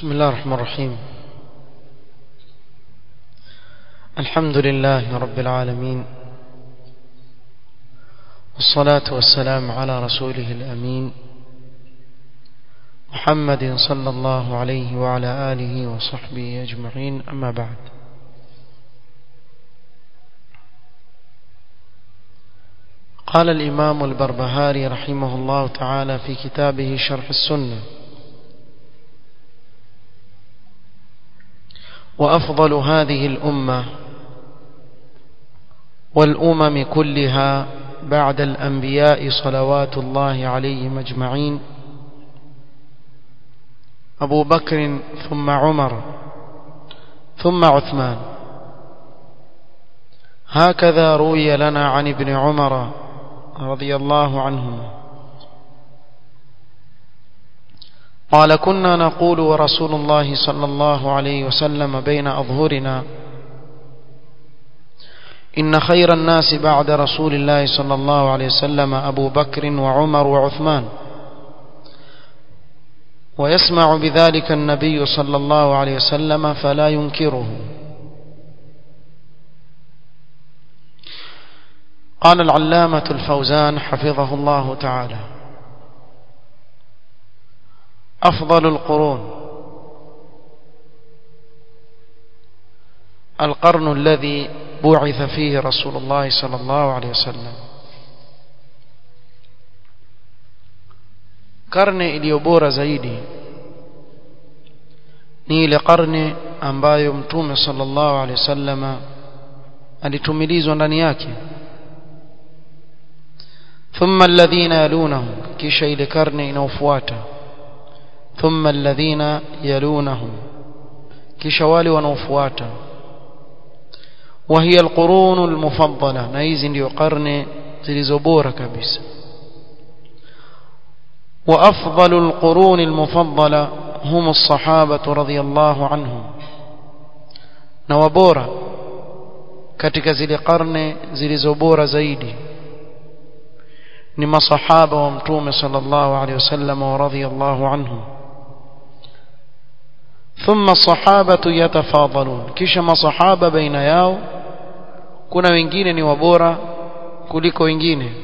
بسم الله الرحمن الرحيم الحمد لله رب العالمين والصلاة والسلام على رسوله الأمين محمد صلى الله عليه وعلى آله وصحبه أجمعين أما بعد قال الإمام البربهاري رحمه الله تعالى في كتابه شرح السنة وأفضل هذه الأمة والأمم كلها بعد الأنبياء صلوات الله عليهم أجمعين أبو بكر ثم عمر ثم عثمان هكذا روي لنا عن ابن عمر رضي الله عنهما قال كنا نقول ورسول الله صلى الله عليه وسلم بين أظهرنا إن خير الناس بعد رسول الله صلى الله عليه وسلم أبو بكر وعمر وعثمان ويسمع بذلك النبي صلى الله عليه وسلم فلا ينكره قال العلامة الفوزان حفظه الله تعالى أفضل القرون القرن الذي بعث فيه رسول الله صلى الله عليه وسلم karne iliyo bora zaidi ni ile karne ambayo mtume sallallahu alaihi wasallama alitumilizwa ndani yake thumma alladhina yalunahum kisha ile karne inayofuata thumma alladhina yalunahum kisha wale wanaofuata وهي القرون المفضلة na hizi ndio karne zilizo bora kabisa وأفضل القرون المفضلة هم الصحابة رضي الله عنهم نوابورا katika zile karne zilizobora zaidi ni masahaba wa mtume sallallahu alaihi wasallam wa radhiyallahu anhum thumma sahabatu yatafadalun kisha masahaba baina yao kuna wengine ni wabora kuliko wengine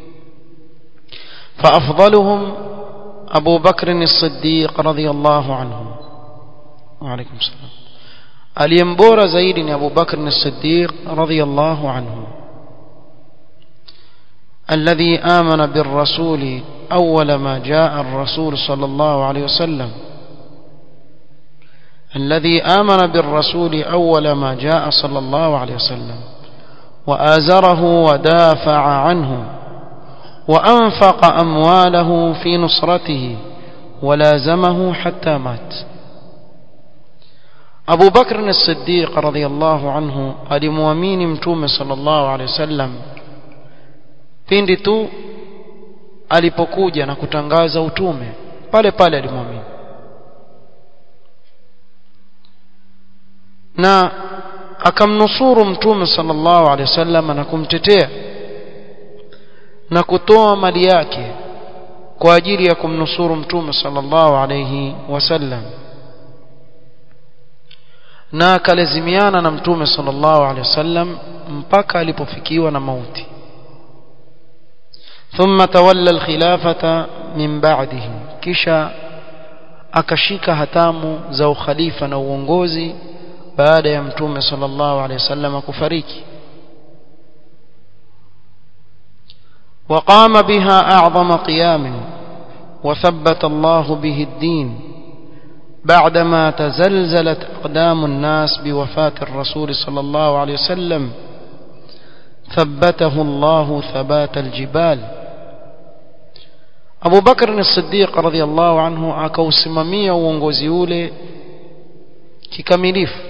فافضلهم ابو بكر الصديق رضي الله عنه وعليكم السلام aliyembora zaidi ni Abu Bakr as-Siddiq radhiyallahu anhu الذي آمن بالرسول أول ما جاء الرسول صلى الله عليه وسلم الذي آمن بالرسول أول ما جاء صلى الله عليه وسلم وآزره ودافع عنه وأنفق أمواله في نصرته ولازمه حتى مات أبو بكر الصديق رضي الله عنه alimwamini mtume sallallahu alaihi wasallam pindi tu alipokuja na kutangaza utume pale pale alimwamini na akamnusuru mtume sallallahu alaihi wasallam na kumtetea na kutoa mali yake kwa ajili ya kumnusuru mtume sallallahu alaihi wasallam na akalazimiana na mtume sallallahu alaihi wasallam mpaka alipofikiwa na mauti ثم تولى الخلافة من بعده kisha akashika hatamu za ukhalifa na uongozi baada ya mtume sallallahu alaihi wasallam kufariki وقام بها أعظم قيام وثبت الله به الدين بعدما تزلزلت أقدام الناس بوفاة الرسول صلى الله عليه وسلم ثبته الله ثبات الجبال أبو بكر الصديق رضي الله عنه akausimamia uongozi ule kikamilifu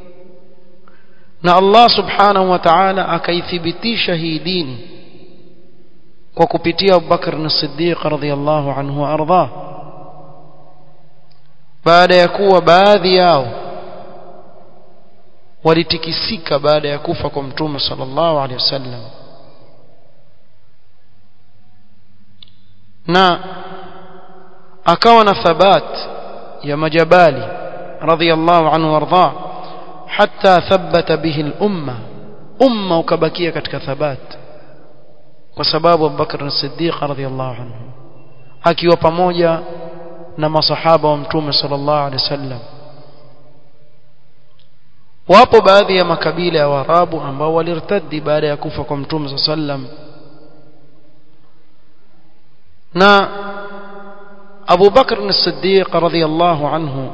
na Allah subhanahu wa ta'ala akaithibitisha hii dini kwa kupitia Abu Bakr as-Siddiq radhiyallahu anhu arda baada ya kuwa baadhi yao walitikisika baada ya kufa kwa mtume sallallahu alaihi wasallam na akawa na thabat ya majabali رضي الله عنه وارضاه حتى ثبت به الأمة أمة وكبكية كتك ثبات وسباب أبو بكر الصديق رضي الله عنه akiwa pamoja na masahaba wa mtume sallallahu alaihi wasallam wapo baadhi ya makabila ya Waarabu ambao walirtadi baada ya kufa kwa mtume sallallahu alaihi wasallam na Abu Bakr as-Siddiq radhiyallahu anhu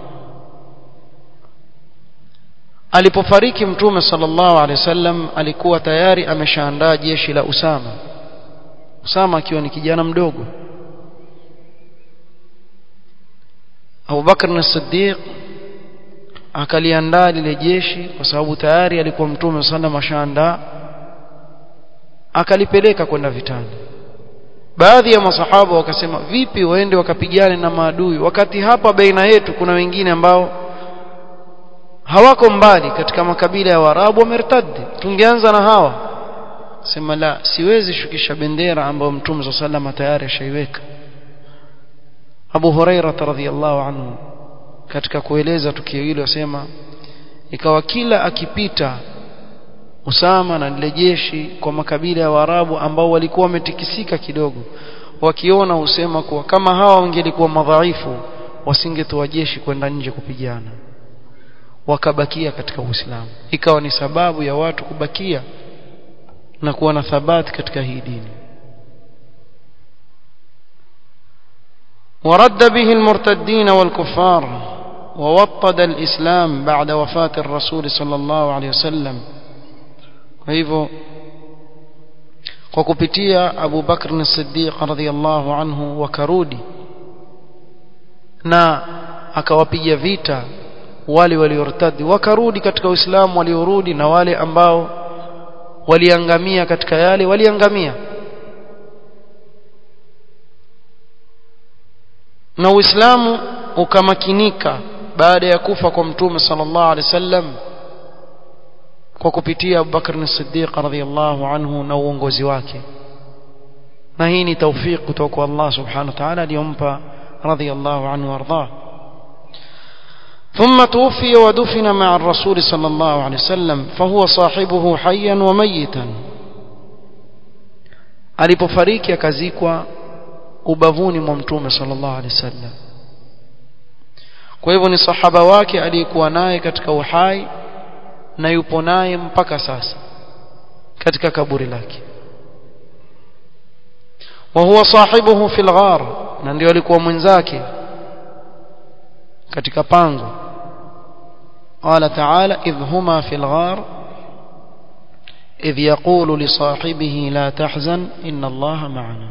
alipofariki mtume sallallahu alaihi wasallam alikuwa tayari ameshaandaa jeshi la Usama Usama akiwa ni kijana mdogo Abu Bakr as-Siddiq akaliandaa lile jeshi kwa sababu tayari alikuwa mtume sallallahu ashaandaa akalipeleka kwenda vitani baadhi ya masahaba wakasema vipi waende wakapigane na maadui wakati hapa baina yetu kuna wengine ambao hawako mbali katika makabila ya Waarabu wamertadi tungeanza na hawa sema la siwezi shukisha bendera ambayo mtume صلى الله عليه tayari ashaiweka Abu Huraira radhiyallahu anhu katika kueleza tukio hilo asema ikawa kila akipita Usama na lile jeshi kwa makabila ya Waarabu ambao walikuwa wametikisika kidogo wakiona husema kuwa kama hawa wangelikuwa madhaifu wasingetoa jeshi kwenda nje kupigana wakabakia katika Uislamu ikawa ni sababu ya watu kubakia na kuwa na thabati katika hii dini ورد به المرتدين والكفار ووطد الإسلام بعد وفاة الرسول صلى الله عليه وسلم فهو kwa kupitia Abu Bakr as-Siddiq radhiyallahu anhu wakarudi na akawapiga vita wale waliortadi wakarudi katika Uislamu waliorudi na wale ambao waliangamia katika yale waliangamia na Uislamu ukamakinika baada ya kufa kwa Mtume sallallahu alaihi wasallam kwa kupitia Abu Bakr as-Siddiq radhiyallahu anhu na uongozi wake na hii ni tawfik kutoka kwa Allah subhanahu wa ta'ala aliyompa radhiyallahu anhu warda ثم توفي ودفن مع الرسول صلى الله عليه وسلم فهو صاحبه حيا وميتا alipofariki akazikwa ubavuni mwa mtume sallallahu alaihi wasallam kwa hivyo ni sahaba wake aliyekuwa naye katika uhai na yupo naye mpaka sasa katika kaburi lake wa huwa sahibuhu fil ghar na ndio alikuwa mwenzake katika pango قال تعالى إذ هما في الغار إذ يقول لصاحبه لا تحزن إن الله معنا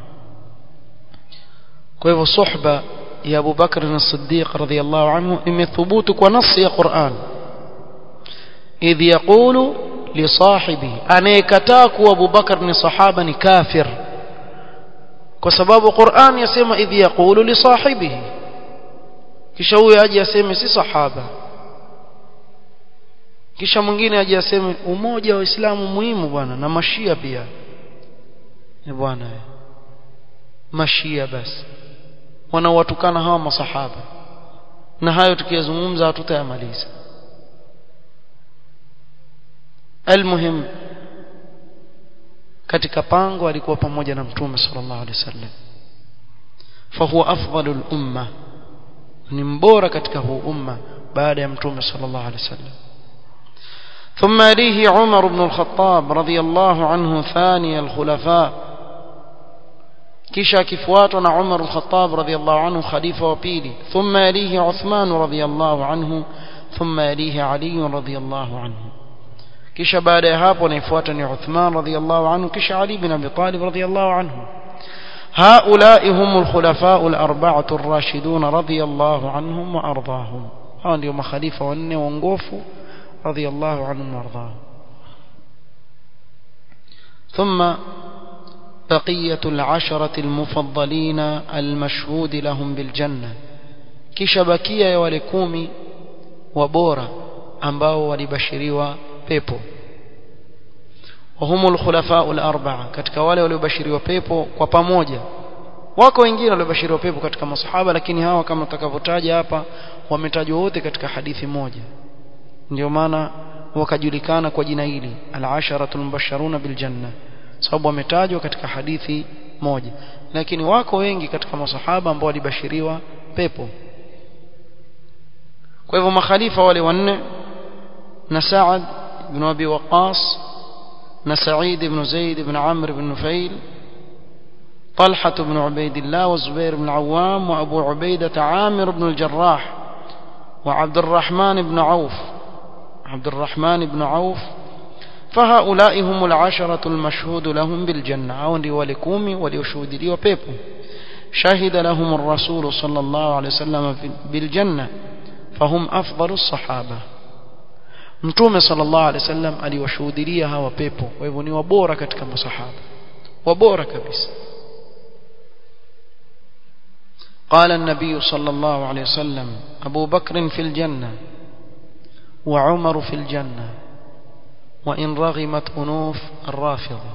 kwa hivyo suhba ya Abu Bakr as-Siddiq radhiyallahu anhu imethubutu kwa nasi ya Qur'an idh yaqulu li sahibi anayekataa kuwa Abu Bakr ni sahaba ni kafir kwa sababu Qur'an yasema idh yaqulu li sahibihi kisha huyo aje aseme si sahaba kisha mwingine aje aseme umoja wa Uislamu muhimu bwana na mashia pia ni bwana mashia basi wanawatukana hawa masahaba na hayo tukiyazungumza hatutayamaliza almuhim katika pango alikuwa pamoja na mtume sallallahu alaihi wasallam fahuwa afdalul umma ni mbora katika huu umma baada ya mtume sallallahu alaihi wasallam ثم يليه عمر بن الخطاب رضي الله عنه ثاني الخلفاء kisha akifuatwa na Umar al-Khattab radhiyallahu anhu khalifa wa pili thumma yalihi Uthman radhiyallahu anhu thumma yalihi Ali radhiyallahu anhu kisha baada ya hapo anayefuata ni Uthman radhiyallahu anhu kisha Ali bin Abi Talib radhiyallahu anhu هؤلاء هم الخلفاء الأربعة الراشدون رضي الله عنهم وأرضاهم هؤلاء اليوم خليفة وأنه ونقوفوا رضي الله عنهم وأرضاهم ثم بقية العشرة المفضلين المشهود لهم بالجنة kisha bakia ya wale kumi wabora ambao walibashiriwa pepo wahumul khulafau al-arba'a katika wale waliobashiriwa pepo kwa pamoja wako wengine waliobashiriwa pepo katika masahaba lakini hawa kama tutakavyotaja hapa wametajwa wote katika hadithi moja ndio maana wakajulikana kwa jina hili al-asharatul mubashsharuna bil janna sababu wametajwa katika hadithi moja lakini wako wengi katika masahaba ambao walibashiriwa pepo kwa hivyo makhalifa wale wanne na Sa'ad ibn Abi Waqqas na Sa'id ibn Zaid ibn Amr ibn Nufail طلحة بن عبيد الله والزبير بن العوام وأبو عبيدة عامر بن الجراح وعبد الرحمن بن عوف عبد الرحمن بن عوف فهؤلاء هم العشرة المشهود لهم بالجنة أو ولكومي وليشهد لي وبيبو شهد لهم الرسول صلى الله عليه وسلم بالجنة فهم أفضل الصحابة mtume sallallahu alaihi wasallam aliwashuhudia hawa pepo kwa hivyo ni wabora katika masahaba wabora kabisa قال النبي صلى الله عليه وسلم أبو بكر في الجنة وعمر في الجنة وإن رغمت أنوف الرافضة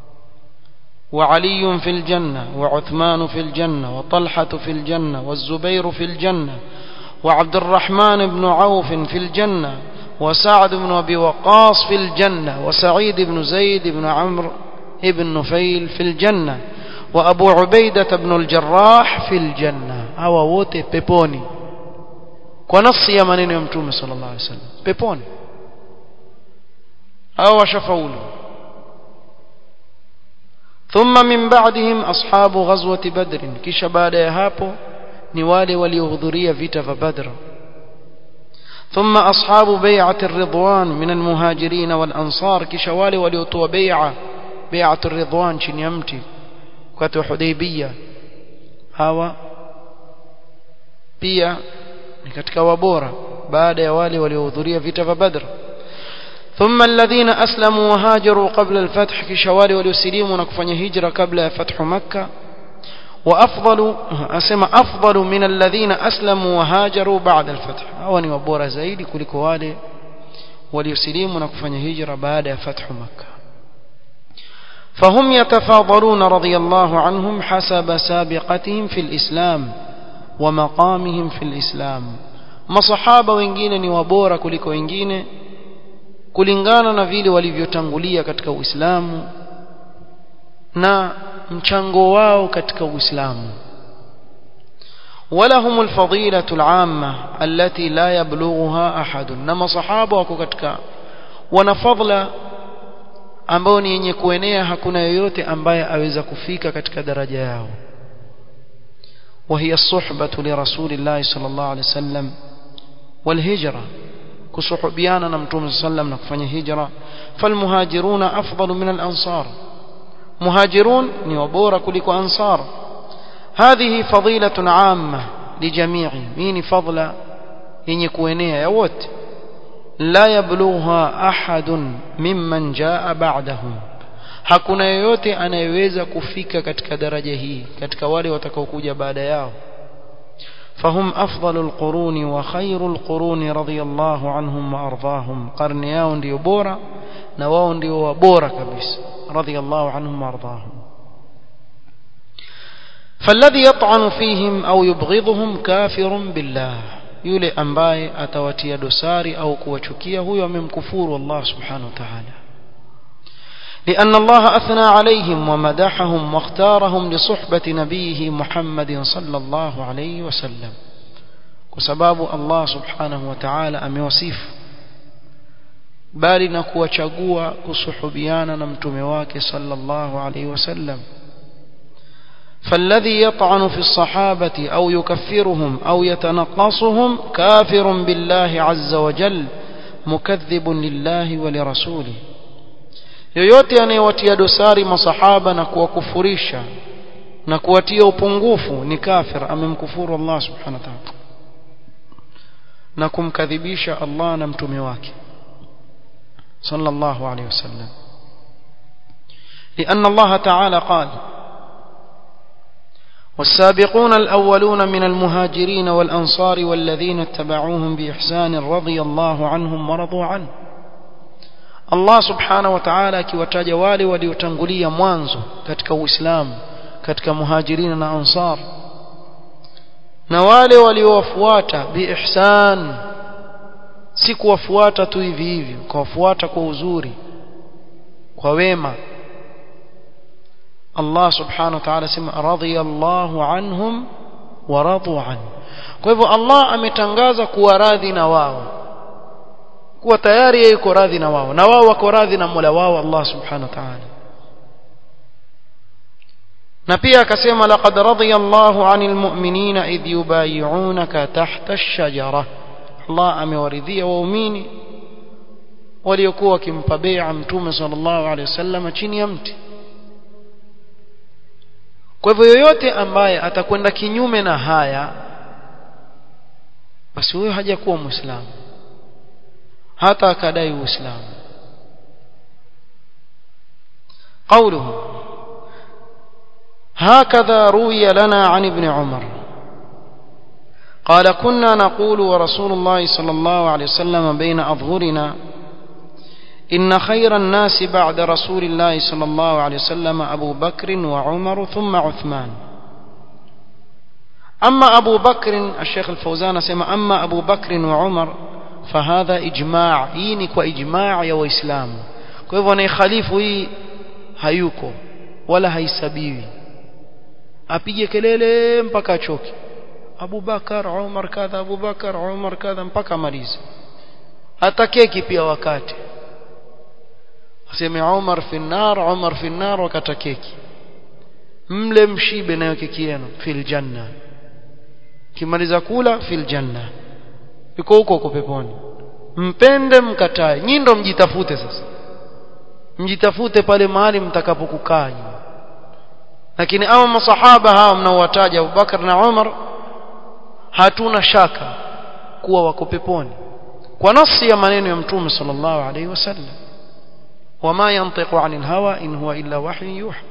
وعلي في الجنة وعثمان في الجنة وطلحة في الجنة والزبير في الجنة وعبد الرحمن بن عوف في الجنة وسعد بن أبي وقاص في الجنة وسعيد بن زيد بن عمرو بن نفيل في الجنة وأبو عبيدة بن الجراح في الجنة أو wote peponi kwa nafsi ya maneno ya mtume sallallahu alaihi wasallam peponi hao washafaulu ثم من بعدهم أصحاب غزوة بدر kisha baada ya hapo ni wale waliohudhuria vita vya Badr ثم أصحاب بيعة الرضوان من المهاجرين والأنصار kisha wale waliotoa bai'a بيعة الرضوان chini ya mti wakati wa Hudaybiyah hawa pia ni katika wabora baada ya wale waliohudhuria vita vya Badr ثم الذين أسلموا وهاجروا قبل الفتح كشوالي وليسلموا نكفن هجرة قبل فتح مكة وأفضل أسمى أفضل من الذين أسلموا وهاجروا بعد الفتح أوني وبورا زايد كل كوالي وليسلموا نكفن هجرة بعد فتح مكة فهم يتفاضلون رضي الله عنهم حسب سابقتهم في الإسلام ومقامهم في الإسلام masahaba wengine ni wabora kuliko wengine kulingana na vile walivyotangulia katika Uislamu na mchango wao katika Uislamu ولهم الفضيلة العامة التي لا يبلغها أحد نما صحابة wako katika wana fadla ambao ni yenye kuenea hakuna yoyote ambaye aweza kufika katika daraja yao وهي الصحبة لرسول الله صلى الله عليه وسلم والهجرة كصحبيانا نمتوم صلى الله عليه وسلم نكفني هجرة فالمهاجرون أفضل من الأنصار مهاجرون نيوبورا كلك أنصار هذه فضيلة عامة لجميع مين فضل إن يكوينيها يوت لا يبلغها أحد ممن جاء بعدهم hakuna yoyote anayeweza kufika katika daraja hii katika wale watakaokuja baada yao فهم أفضل القرون وخير القرون رضي الله عنهم وأرضاهم قرن yao ndio bora na wao ndio bora kabisa رضي الله عنهم وأرضاهم فالذي يطعن فيهم أو يبغضهم كافر بالله yule ambaye atawatia dosari au kuwachukia huyo amemkufuru Allah subhanahu wa ta'ala لأن الله أثنى عليهم ومدحهم واختارهم لصحبة نبيه محمد صلى الله عليه وسلم وسباب الله سبحانه وتعالى أميوصيف bali na kuwachagua kusuhubiana na mtume wake sallallahu alaihi wasallam فالذي يطعن في الصحابة أو يكفرهم أو يتنقصهم كافر بالله عز وجل مكذب لله ولرسوله yoyote anayewatia dosari masahaba na kuwakufurisha na kuwatia upungufu ni kafir amemkufuru Allah subhanahu wa ta'ala na kumkadhibisha Allah na mtume wake sallallahu alayhi wasallam لأن الله تعالى قال والسابقون الأولون من المهاجرين والأنصار والذين اتبعوهم بإحسان رضي الله عنهم ورضوا عنه Allah subhanahu wa ta'ala akiwataja wale waliotangulia mwanzo katika Uislamu katika muhajirina na ansar na wale waliowafuata biihsan si kuwafuata tu hivi hivi kuwafuata kwa uzuri kwa wema Allah subhanahu wa ta'ala sema radiyallahu anhum wa radu an kwa hivyo Allah ametangaza kuwa radhi na wao kuwa tayari yeye yuko radhi na wao na wao wako radhi na Mola wao Allah subhanahu wa ta'ala na pia akasema laqad radiyallahu 'anil mu'minina idh yubay'unaka tahta ash-shajara Allah amewaridhia waumini waliokuwa wakimpa bai'a mtume sallallahu alaihi wasallam chini ya mti kwa hivyo yoyote ambaye atakwenda kinyume na haya basi huyo hajakuwa muislamu hata akadai uislamu قوله هكذا روي لنا عن ابن عمر قال كنا نقول ورسول الله صلى الله عليه وسلم بين أظهرنا إن خير الناس بعد رسول الله صلى الله عليه وسلم أبو بكر وعمر ثم عثمان أما أبو بكر الشيخ الفوزان سمع أما أبو بكر وعمر فهذا إجماع إينك وإجماع يا وإسلام كيف أنا خليفه hayuko wala haisabiwi apige kelele mpaka achoke Abu Bakar Umar kadha Abu Bakar Umar kadha mpaka amalize hata keki pia wakati aseme Umar fi nar Umar fi nar wakata keki mle mshibe nayo keki yenu fil janna kimaliza kula fil janna yuko huko huko peponi mpende mkatae nyinyi ndo mjitafute sasa mjitafute pale mahali mtakapokukaa lakini ama masahaba hawa mnaowataja Abubakar na Umar hatuna shaka kuwa wako peponi kwa nafsi ya maneno ya mtume sallallahu alaihi wasallam wama yantiqu anil hawa in huwa illa wahyu yuha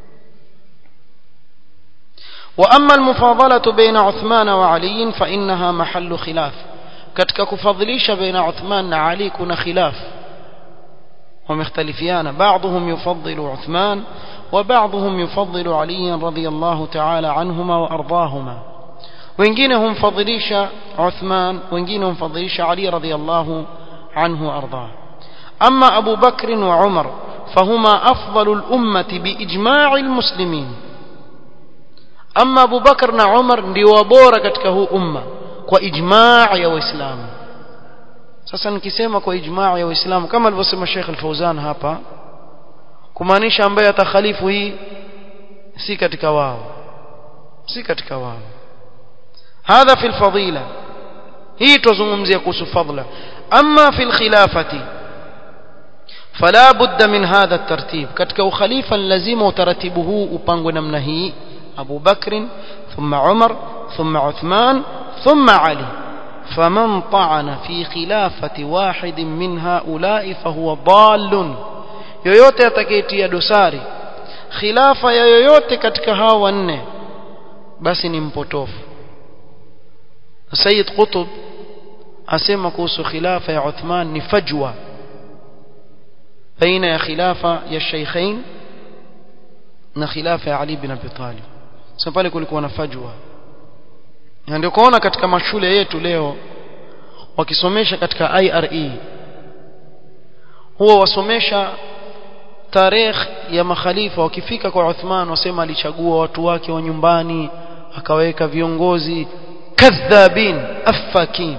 واما المفاضله بين عثمان وعلي فانها محل خلاف ketika kufadhilisha baina Uthman na Ali kuna khilaf ومختلفيان بعضهم يفضل عثمان وبعضهم يفضل علي رضي الله تعالى عنهما وأرضاهما wengine humfadhilisha Uthman wengine humfadhilisha Ali radhiyallahu anhu arda amma Abu Bakr wa Umar فهما أفضل الأمة بإجماع المسلمين أما أبو بكر na Umar ndio bora katika huu umma kwa ijmaa ya waislamu sasa nikisema kwa ijmaa ya waislamu kama alivyosema Sheikh Al-Fauzan hapa kumaanisha ambaye atakhalifu hii si katika wao si katika wao hadha fi al-fadila hii tuzungumzia kuhusu fadla amma fi al-khilafati فلا بد من هذا الترتيب katika ukhalifa lazima utaratibu huu upangwe namna hii Abu Bakr ثم عمر ثم عثمان ثم علي فمن طعن في خلافة واحد من هؤلاء فهو ضال yoyote atakayetia dosari khilafa ya yoyote katika hawa wanne basi ni mpotofu Sayyid Qutb asema kuhusu khilafa ya Uthman ni fajwa baina ya khilafa ya Sheikhain na khilafa ya Ali bin Abi Talib sasa pale kulikuwa na fajwa na ndio kuona katika mashule yetu leo wakisomesha katika IRE huwa wasomesha tarehe ya makhalifa wakifika kwa Uthman wasema alichagua watu wake wa nyumbani akaweka viongozi kadhabin afakin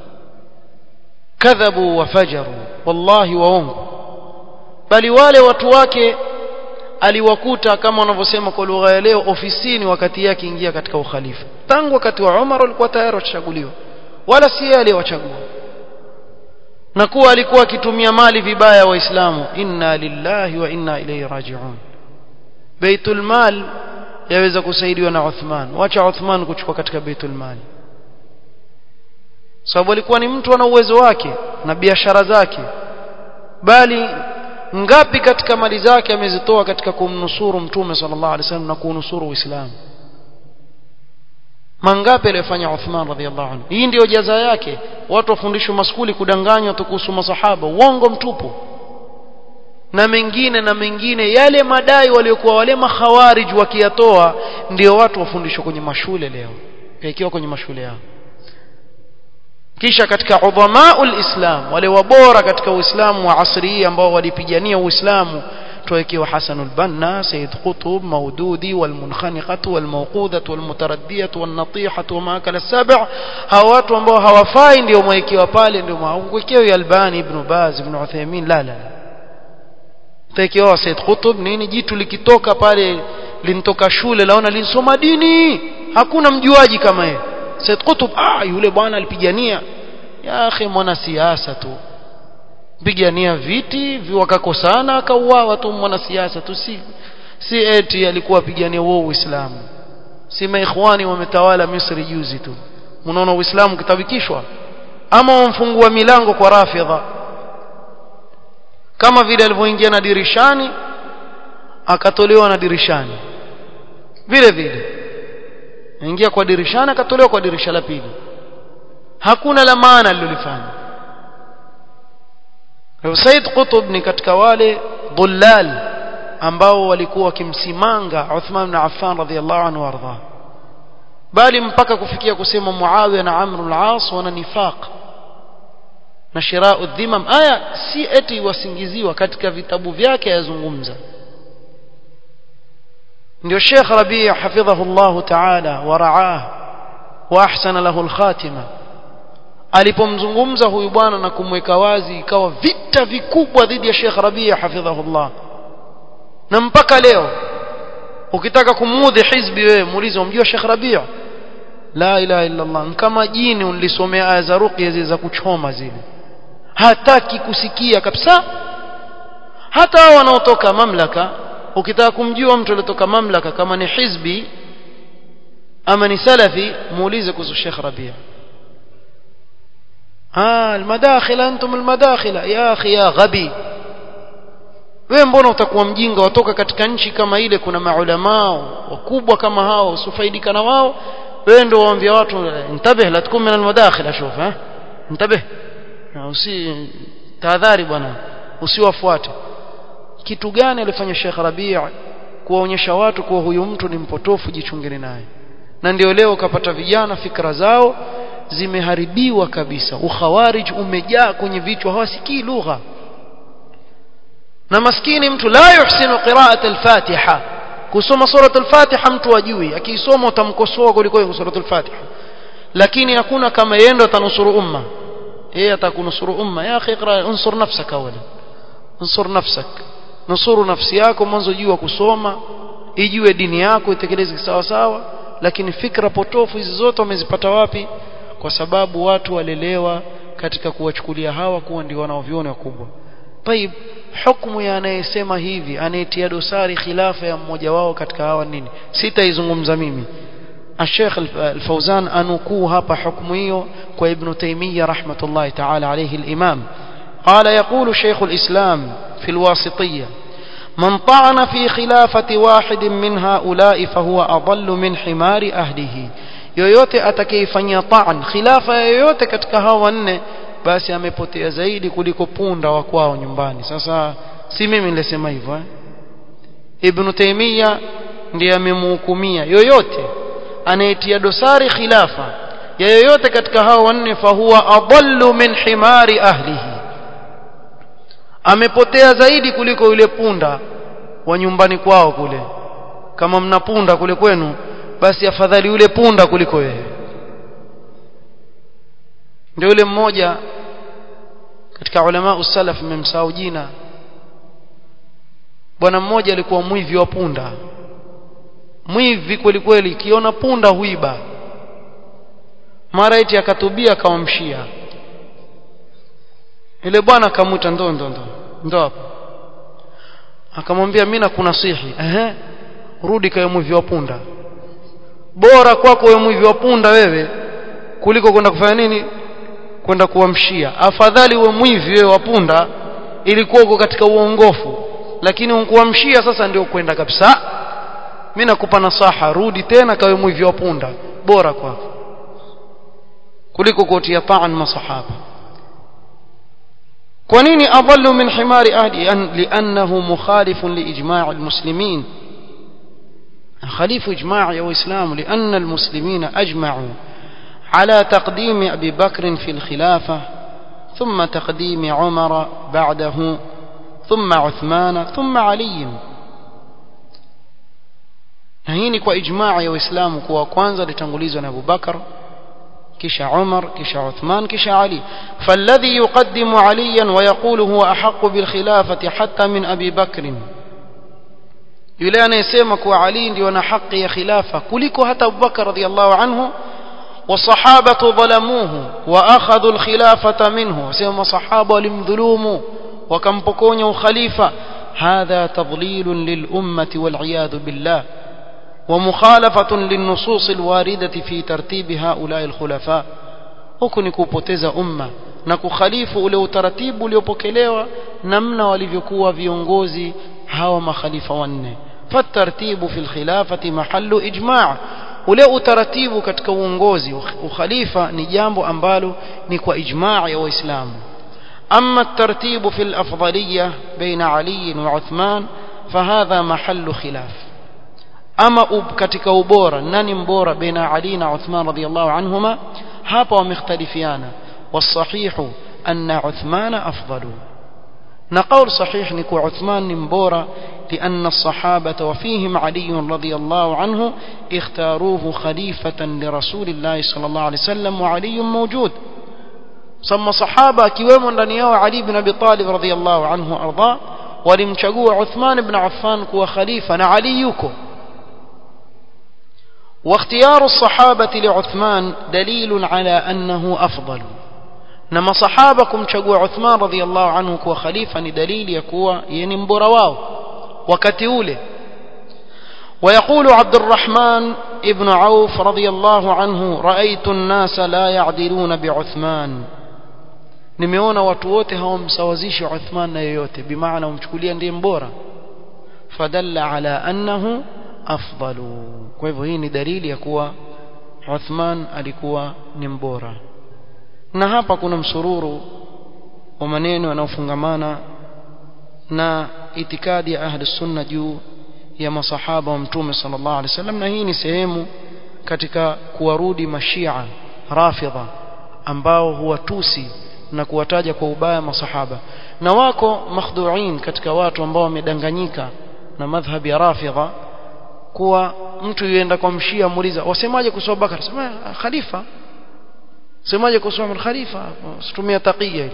kadhabu wafajaru wallahi waongo bali wale watu wake aliwakuta kama wanavyosema kwa lugha ya leo ofisini wakati yake ingia katika ukhalifa tangu wakati wa Umar walikuwa tayari wachaguliwa wala si yeye aliyewachagua na kuwa alikuwa akitumia mali vibaya waislamu inna lillahi wa inna ilayhi raji'un baitul mal yaweza kusaidiwa na Uthman wacha Uthman kuchukua katika baitul mal sababu alikuwa ni mtu ana uwezo wake na biashara zake bali ngapi katika mali zake amezitoa katika kumnusuru mtume sallallahu alaihi wasallam na kunusuru uislamu mangapi aliyofanya Uthman radhiallahu anhu hii ndiyo jaza yake watu wafundishwe maskuli kudanganywa tu kuhusu masahaba uongo mtupu na mengine na mengine yale madai waliokuwa wale makhawarij wakiyatoa ndio watu wafundishwa kwenye mashule leo ikiwa kwenye mashule yao kisha katika udhamaul islam wale wabora katika uislamu wa asri ambao walipigania uislamu tuwekewa Hasanul Banna Sayyid Qutb Maududi walmunkhaniqatu walmawqudatu walmutaraddiyatu wannatihatu wama akala sab' hawa watu ambao hawafai ndio mwekewa pale ndio mwekewa Albani Ibn Baz Ibn Uthaymeen la la tuwekewa Sayyid Qutb nini jitu likitoka pale lintoka shule laona linsoma dini hakuna mjuaji kama yeye Said Qutb ah yule bwana alipigania ya akhi mwana siasa tu pigania viti wakakosana akauawa tu mwanasiasa tu si si eti alikuwa pigania wao Uislamu si maikhwani wametawala Misri juzi tu unaona Uislamu kitabikishwa ama wamfungua milango kwa rafidha kama vile alivyoingia na dirishani akatolewa na dirishani vile vile ingia kwa dirishani akatolewa kwa dirisha la pili hakuna la maana alilofanya Said Qutb ni katika wale dhullal ambao walikuwa wakimsimanga Uthman ibn Affan radhiyallahu anhu warda bali mpaka kufikia kusema Muawiya na Amr al-As wana nifaq na shirau dhimam aya si eti wasingiziwa katika vitabu vyake yazungumza ndio Sheikh Rabi' hafidhahu Allah ta'ala wa ra'ah wa ahsana lahu al-khatima alipomzungumza huyu bwana na kumweka wazi ikawa vita vikubwa dhidi ya Sheikh Rabi' hafidhahullah na mpaka leo ukitaka kumuudhi hizbi wewe muulize umjua Sheikh Rabi' la ilaha illa Allah kama jini ulisomea aya za ruqya zile za kuchoma zile hataki kusikia kabisa hata hao wanaotoka mamlaka ukitaka kumjua mtu aliyetoka mamlaka kama ni hizbi ama ni salafi muulize kuhusu Sheikh Rabi' ah almadakhil antum almadakhil ya akhi ya ghabi wewe mbona utakuwa mjinga watoka katika nchi kama ile kuna maulama wakubwa kama hao usifaidika na wao wewe ndio waambia watu intabih la tukun min almadakhil ashuf ha intabih usi tahadhari bwana usiwafuate kitu gani alifanya Sheikh Rabi' kuwaonyesha watu kuwa huyu mtu ni mpotofu jichungeni naye na ndio leo ukapata vijana fikra zao zimeharibiwa kabisa ukhawarij umejaa kwenye vichwa hawasikii lugha na maskini mtu la yuhsinu qira'at al-Fatiha kusoma surat al-Fatiha mtu ajui akiisoma utamkosoa kuliko surat al-Fatiha lakini hakuna kama yeye ndo atanusuru umma yeye atakunusuru umma ya akhi iqra unsur nafsaka wala unsur nafsak nusuru nafsi yako mwanzo jua kusoma ijue dini yako itekeleze sawa sawa lakini fikra potofu hizi zote wamezipata wapi kwa sababu watu walelewa katika kuwachukulia hawa kuwa ndio wanaoviona wakubwa طيب hukumu ya anayesema hivi anayetia dosari khilafa ya mmoja wao katika hawa nini sitaizungumza mimi الشيخ الفوزان أنكو هapa حكم hiyo kwa ابن تيمية رحمة الله تعالى عليه الإمام قال يقول شيخ الإسلام في الواسطية من طعن في خلافة واحد من هؤلاء فهو أضل من حمار أهله yoyote atakayefanyia ta'an khilafa yoyote katika hao wanne basi amepotea zaidi kuliko punda wa kwao nyumbani sasa si mimi nilisema hivyo eh? Ibn Taymiyyah ndiye amemhukumia yoyote anayetia dosari khilafa ya yoyote katika hao wanne fahuwa adallu min himari ahlihi amepotea zaidi kuliko yule punda wa nyumbani kwao kule kama mna punda kule kwenu basi afadhali yule punda kuliko wewe ndio yule mmoja katika ulama usalaf mmemsahau jina bwana mmoja alikuwa mwivi wa punda mwivi kweli kweli kiona punda huiba mara eti akatubia akamwamshia ile bwana akamuita ndo ndo ndo ndo hapo akamwambia mimi nakunasihi ehe rudi kwa mwivi wa punda bora kwako wewe mwivi wa punda wewe kuliko kwenda kufanya nini kwenda kuamshia afadhali uwe mwivi wewe wa punda ilikuwa uko katika uongofu lakini unkuamshia sasa ndio kwenda kabisa mimi nakupa nasaha rudi tena kawe mwivi wa punda bora kwako kuliko kutia taan masahaba kwa nini adallu min himari ahli liannahu mukhalifun liijma' almuslimin خليف إجماع يا إسلام لأن المسلمين أجمعوا على تقديم أبي بكر في الخلافة ثم تقديم عمر بعده ثم عثمان ثم علي هيني kwa ijmaa ya waislamu kuwa kwanza litangulizwa na Abu Bakar kisha Umar kisha Uthman kisha Ali فالذي يقدم عليا ويقول هو أحق بالخلافة حتى من أبي بكر yule anayesema kuwa Ali ndio ana haki ya khilafa kuliko hata Abu Bakar radhiallahu anhu والصحابة ظلموه وأخذوا الخلافة منه سيما صحابة لمظلوم وكم بكون خليفة هذا تضليل للأمة والعياذ بالله ومخالفة للنصوص الواردة في ترتيب هؤلاء الخلفاء huku ni kupoteza umma na kukhalifu ule utaratibu uliopokelewa namna walivyokuwa viongozi hawa makhalifa wanne fatartibu fi lkhilafati mahallu ijma' ule utaratibu katika uongozi ukhalifa ni jambo ambalo ni kwa ijma' ya waislamu أما الترتيب في الأفضلية بين علي وعثمان فهذا محل خلاف أما كتك أبورا ناني مبورا بين علي وعثمان رضي الله عنهما هابا ومختلفيانا والصحيح أن عثمان أفضل نقول صحيح نكو عثمان مبورا لأن الصحابة وفيهم علي رضي الله عنه اختاروه خليفة لرسول الله صلى الله عليه وسلم وعلي موجود ثم صحابة كيوم ndani علي بن أبي طالب رضي الله عنه أرضاه walimchagua Uthman ibn Affan kuwa khalifa na Ali yuko واختيار الصحابة لعثمان دليل على أنه أفضل نما صحابكم شقوا عثمان رضي الله عنه كوا خليفة دليل يكوا ينبر واو وكتيوله ويقول عبد الرحمن ابن عوف رضي الله عنه رأيت الناس لا يعدلون بعثمان nimeona watu wote hawamsawazishi Uthman na yeyote bimaana umchukulia ndiye mbora fadalla ala annahu afdalu kwa hivyo hii ni dalili ya kuwa Uthman alikuwa ni mbora na hapa kuna msururu wa maneno yanayofungamana na itikadi ya ahli sunna juu ya masahaba wa mtume sallallahu alaihi wasallam na hii ni sehemu katika kuwarudi mashia rafidha ambao huwatusi na kuwataja kwa ubaya masahaba na wako makhduin katika watu ambao wamedanganyika na madhhabi ya rafidha kuwa mtu yuenda kwa mshia muuliza wasemaje kuhusu Abubakar sema khalifa semaje kuhusu Umar khalifa situmia taqiya ile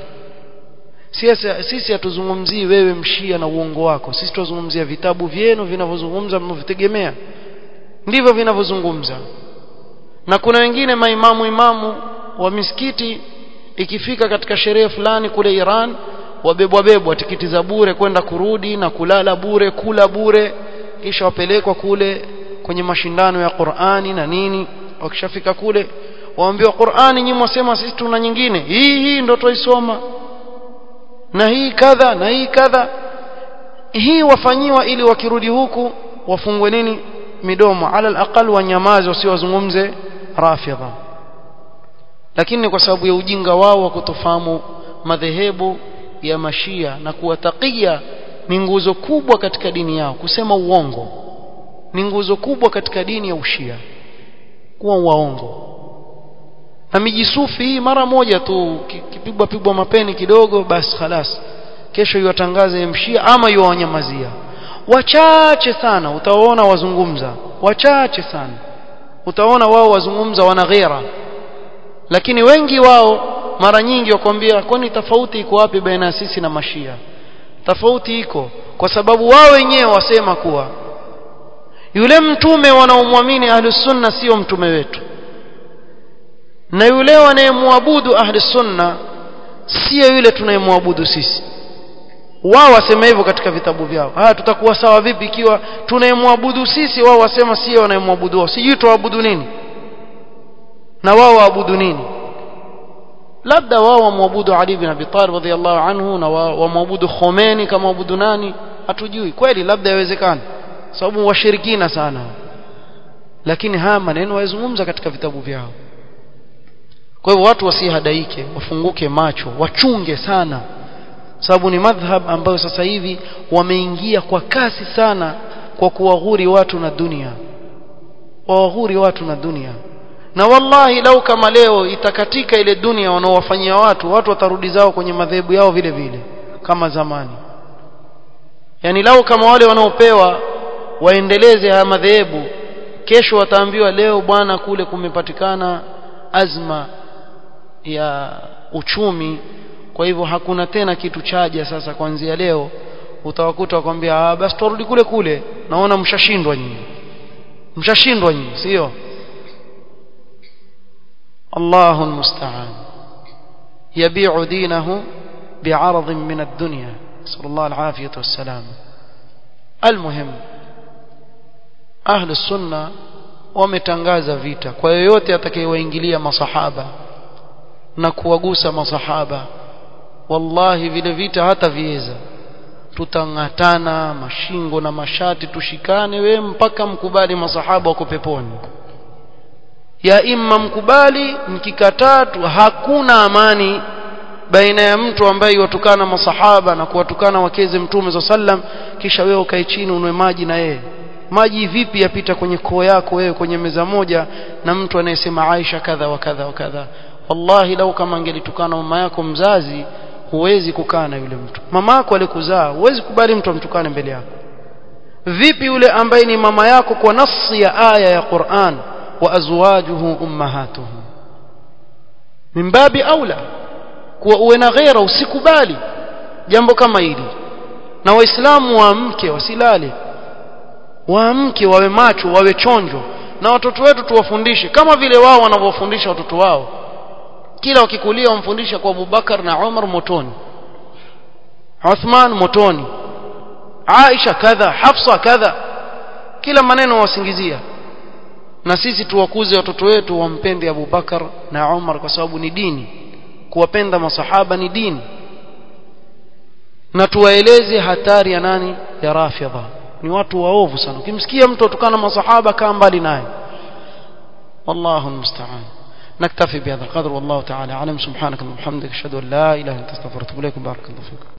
sisi sisi hatuzungumzii wewe mshia na uongo wako sisi tuzungumzia vitabu vyenu vinavyozungumza mnavitegemea ndivyo vinavyozungumza na kuna wengine maimamu imamu wa misikiti ikifika katika sherehe fulani kule Iran wabebwa bebwa tikiti za bure kwenda kurudi na kulala bure kula bure kisha wapelekwa kule kwenye mashindano ya Qur'ani na nini wakishafika kule waambiwa Qur'ani nyinyi mwasema sisi tuna nyingine hii hii ndio tuisoma na hii kadha na hii kadha hii wafanyiwa ili wakirudi huku wafungwe nini midomo ala alaqal wanyamaze wasiwazungumze rafidha lakini kwa sababu ya ujinga wao wa kutofahamu madhehebu ya mashia na kuwatakia ni nguzo kubwa katika dini yao kusema uongo ni nguzo kubwa katika dini ya ushia kuwa waongo na mijisufi hii mara moja tu kipigwa pigwa mapeni kidogo basi khalas kesho iwatangaze mshia ama iwanyamazia wachache sana utaona wazungumza wachache sana utaona wao wazungumza wana ghera lakini wengi wao mara nyingi wakwambia kwani tofauti iko wapi baina sisi na mashia tofauti iko kwa sababu wao wenyewe wasema kuwa yule mtume wanaomwamini ahlus sunna sio mtume wetu na yule wanayemwabudu ahli sunna sio yule tunayemwabudu sisi wao wasema hivyo katika vitabu vyao haya tutakuwa sawa vipi ikiwa tunayemwabudu sisi wao wasema sio wanayemwabudu wao sijui tuabudu nini na wao waabudu nini labda wao wamwabudu Ali bin Abi Talib radhiyallahu anhu na wamwabudu Khomeini kama waabudu nani hatujui kweli labda yawezekana sababu washirikina sana lakini haya maneno wayazungumza katika vitabu vyao kwa hivyo watu wasihadaike wafunguke macho wachunge sana sababu ni madhhab ambayo sasa hivi wameingia kwa kasi sana kwa kuwaghuri watu na dunia wawaghuri watu na dunia na wallahi lau kama leo itakatika ile dunia wanaowafanyia watu watu watarudi zao kwenye madhehebu yao vile vile kama zamani yani lau kama wale wanaopewa waendeleze haya madhehebu kesho wataambiwa leo bwana kule kumepatikana azma ya uchumi kwa hivyo hakuna tena kitu chaja sasa kuanzia leo utawakuta wakwambia ah basi turudi kule kule naona mshashindwa nyinyi mshashindwa nyinyi sio الله المستعان يبيع دينه بعرض من الدنيا نسأل الله العافية والسلام المهم أهل السنة wametangaza vita kwa yoyote atakayewaingilia masahaba na kuwagusa masahaba wallahi vile vita hata viweza tutang'atana mashingo na mashati tushikane we mpaka mkubali masahaba wako peponi ya imma mkubali mkikataa tu hakuna amani baina ya mtu ambaye watukana masahaba na kuwatukana wakeze mtume za sallam kisha wewe ukae chini unwe maji na yeye maji vipi yapita kwenye koo yako wewe kwenye meza moja na mtu anayesema Aisha kadha wa kadha wa kadha wallahi lau kama angelitukana mama yako mzazi huwezi kukaa na yule mtu mama yako alikuzaa huwezi kubali mtu amtukane mbele yako vipi yule ambaye ni mama yako kwa nasi ya aya ya Qur'an wa azwajuhu ummahatuhum min babi aula kuwa uwe na ghera usikubali jambo kama hili na waislamu waamke wasilale waamke wawe macho wawe chonjo na watoto wetu tuwafundishe kama vile wao wanavyofundisha watoto wao kila wakikulia wamfundisha kwa Abubakar na Umar motoni Uthman motoni Aisha kadha Hafsa kadha kila maneno wasingizia na sisi tuwakuze watoto wetu wampende Abubakar na Umar kwa sababu ni dini kuwapenda masahaba ni dini na tuwaeleze hatari ya nani ya rafidha ni watu waovu sana ukimsikia mtu atukana masahaba kaa mbali naye والله المستعان نكتفي بهذا القدر والله تعالى اعلم سبحانك اللهم وبحمدك اشهد ان لا اله الا انت استغفرك واتوب اليك بارك الله فيكم